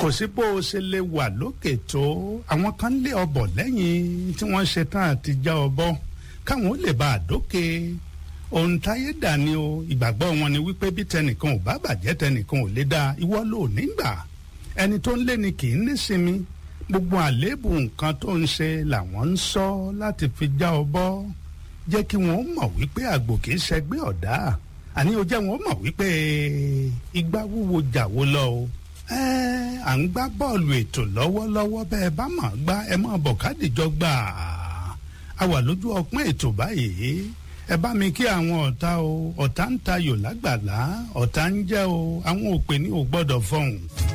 kò sí bó o ṣe lè wà lókè tó àwọn kan lé ọbọ̀ lẹ́yìn tí wọ́n ṣe tán àti já ọbọ káwọn ó lè bá a dókè ohun táyé dà ní o ìgbàgbọ́ wọn ni wípé bí tẹnìkan ò bá bàjẹ́ tẹnìkan ò lè dá ìwọ ló nígbà ẹni tó ń lé ni kì í nísinmi gbogbo àléébù nǹkan tó ń ṣe làwọn ń sọ láti fi já ọbọ jẹ́ kí wọ́n mọ̀ wípé àgbò kì í ṣẹgbẹ́ ọ̀dá àní o jẹ́ wọn mọ̀ wípé igbá wúwo jàwó lọ o ẹ à ń gbá bọ́ọ̀lù ètò lọ́wọ́lọ́wọ́ bẹ́ẹ̀ bá mọ̀ gbá ẹ mọ̀ bọ̀ kádìjọ gbà á wà lójú ọpọ́n ètò báyìí ẹ bá mi kí àwọn ọ̀tá o ọ̀tá ń tayò lágbàlá ọ̀tá ń jẹ́ o àwọn òpè ní ò gbọ́dọ̀ fọhùn.